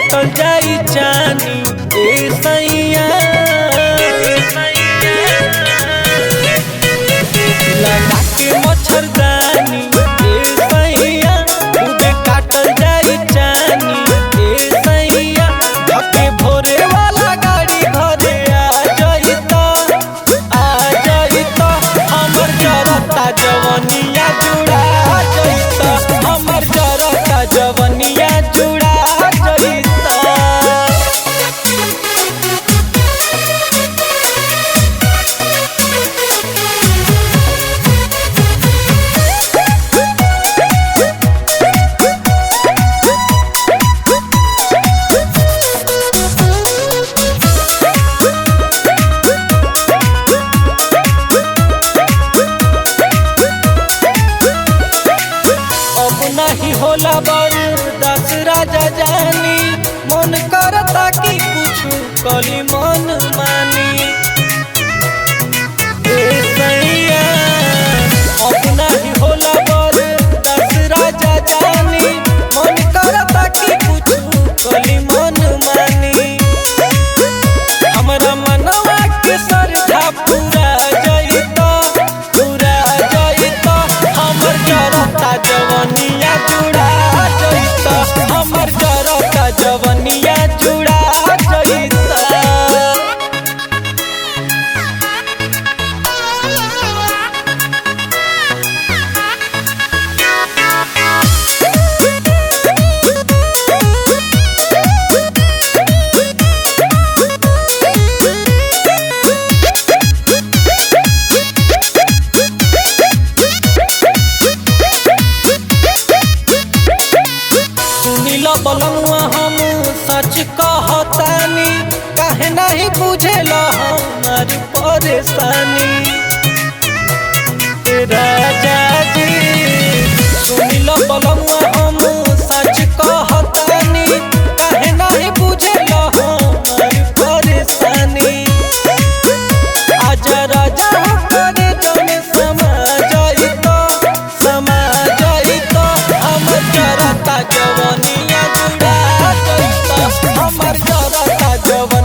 काटल जाई जानी ए सैया लगा के मच्छरदानी ए सैया खूबे काटल जाई जानी ए सैया धके भोरे वाला गाड़ी घरे आ जइता आ जइता हमर जरता जवनिया जुड़ा जइता हमर जरता जवनिया जुड़ा जइता अब नहीं होला बरदास राजा जानी मन करता कि कुछ कली मन मानी ए सैया अब नहीं होला बरदास राजा जानी मन करता कि कुछ कली मन मानी हमरा मनवा के सरधा पूरा जइता पूरा जइता हमर जरता जवनिया जुड़ा जइता हमर जरता जवनिया जुड़ा जइता सुनिल बलमुआ हम सच कहतानी काहे नहीं बुझेल हमारी परेशानी ए राजा जी सुनिल बलमुआ हम सच कहतानी काहे नहीं बुझेल हमारी परेशानी आजा राजा करे जमे समा जाइतो समा जाइतो हमर जरता जवनिया जुड़ा जाइतो हमर जरता जवन